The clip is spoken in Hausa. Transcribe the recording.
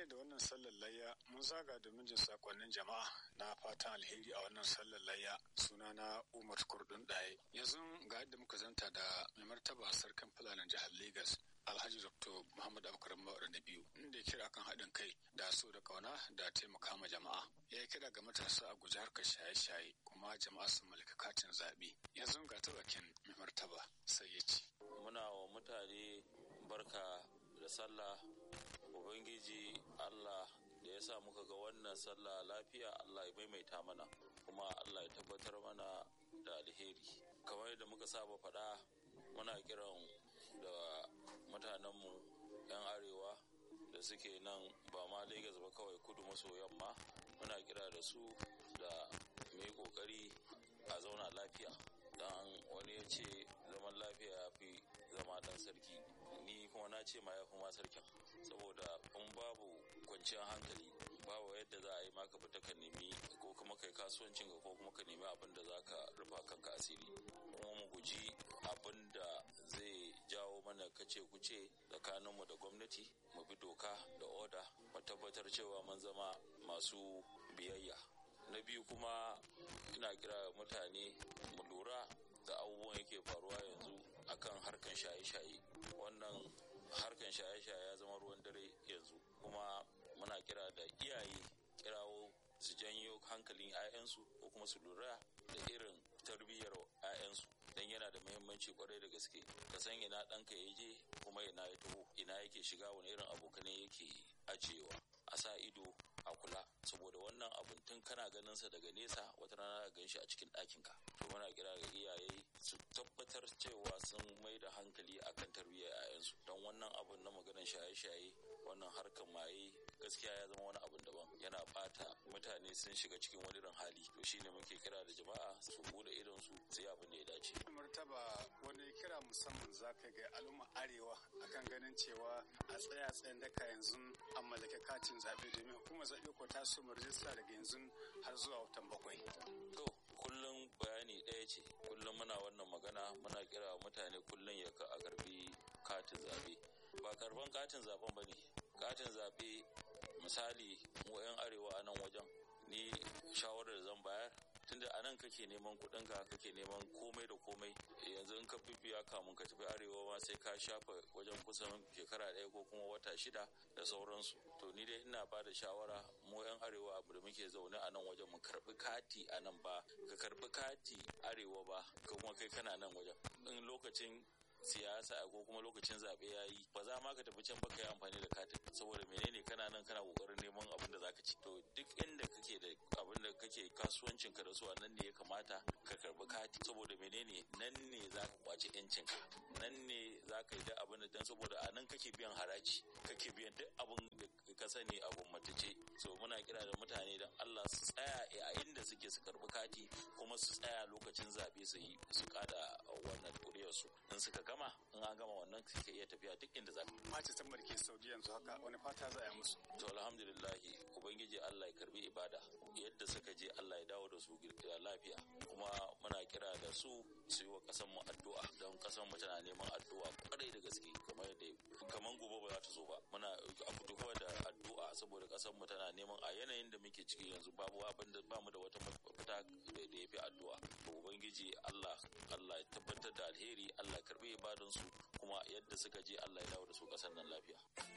dangane da wannan sallar layya mun zaga domin jin sakonnin jama'a na fatan alheri a wannan sallar layya sunana umar kurdun ɗaye yanzu ga yadda muka zanta da mai martaba sarkin fulanin jihar Legas. alhaji dr muhammad abubakar mawar na biyu inda ya kira kan haɗin kai da so da kauna da taimaka ma jama'a ya yi kira ga matasa a guji harkar shaye-shaye kuma jama'a su mallaka katin zaɓe yanzu ga ta bakin mai martaba sai ya ce muna wa mutane barka da sallah ubangiji allah da ya sa muka ga wannan sallah lafiya allah ya maimaita mana kuma allah ya tabbatar mana da alheri kamar yadda muka saba faɗa muna kiran da mutanenmu 'yan arewa da suke nan ba ma Legas ba kawai kudu maso yamma muna kira da su da mai kokari a zauna lafiya don wani ya ce zaman lafiya ya fi zama dan sarki ni kuma na ce ma ya fi ma sarkin saboda in babu kwanciyar hankali babu yadda za a yi maka fita ka nemi ko kuma kai kasuwancin ka ko kuma ka nemi abin da za ka rufa kanka asiri kuma mu guji abin da zai jawo mana kace kuce tsakaninmu da gwamnati mu bi doka da oda mu tabbatar cewa mun zama masu biyayya na biyu kuma ina kira mutane mu lura da abubuwan yake faruwa yanzu akan harkan shaye-shaye wannan harkan shaye-shaye ya zama ruwan dare yanzu kuma muna kira da iyaye kirawo su janyo hankalin 'ya'yansu ko kuma su lura da irin tarbiyyar 'ya'yansu don yana da muhimmanci kwarai da gaske ka san ina ɗanka ya je kuma ina ya taho ina yake shiga wani irin abokanai yake ajiyewa a sa ido a kula saboda wannan abun tun kana ganin sa daga nesa wata rana gan shi a cikin ɗakinka to muna kira ga iyaye su tabbatar cewa sun mai da hankali akan tarbiyyar 'ya'yansu don wannan abun na maganar shaye-shaye wannan harkar maye gaskiya ya zama wani abun daban yana bata mutane sun shiga cikin wani irin hali to shine muke kira da jama'a su bude idon su su yi abin da ya dace martaba wani kira musamman za ka ga al'umma arewa akan ganin cewa a tsaya tsayin daka yanzu an mallake katin zaɓe domin hukumar zaɓe ko ta so rijista daga yanzu har zuwa watan bakwai. to kullum bayani ɗaya ce kullum muna wannan magana muna kira mutane kullum ya a karbi katin zaɓe ba karban katin zaɓen ba ne katin zaɓe misali mu 'yan arewa a nan wajen ni shawarar da zan bayar tunda a nan kake neman kuɗinka kake neman komai da komai yanzu in ka bibiya kamun ka tafi arewa ma sai ka shafa wajen kusan shekara ɗaya ko kuma wata shida da sauransu to ni dai ina ba da shawara mu yan arewa abu da muke zaune a nan wajen mu karbi kati a nan ba ka karbi kati arewa ba kuma kai kana nan wajen in lokacin siyasa ko kuma lokacin zaɓe ya yi ba za ma ka tafi can ba ka yi amfani da katin saboda menene kana nan kana kokarin neman abin da zaka ci to duk inda kake da abin da kake kasuwancin ka da su nan ne ya kamata ka karbi kati saboda menene nan ne za ka kwaci yancin ka nan ne za ka yi da abin da dan saboda a nan kake biyan haraji kake biyan duk abin da ka sani a gwamnatace so muna kira da mutane don Allah su tsaya a inda suke su karbi kati kuma su tsaya lokacin zaɓe su yi su kada wannan kuriyar su in suka gama in an gama wannan suke iya tafiya duk inda za Mace san barke Saudi yanzu haka wani fata za a yi musu. to alhamdulillah ubangiji Allah ya karbi ibada yadda suka je Allah ya dawo da su lafiya kuma muna kira da su su yi wa kasan mu addu'a don kasan mu tana neman addu'a kwarai da gaske kamar yadda kaman gobe ba za ta zo ba muna a fito da addu'a saboda kasan mu tana neman a yanayin da muke ciki yanzu babu abin da bamu da wata mafita da ya fi addu'a to ubangiji Allah Allah ya tabbatar da alheri Allah ya karbi ibadan su kuma yadda suka je Allah ya dawo da su kasan nan lafiya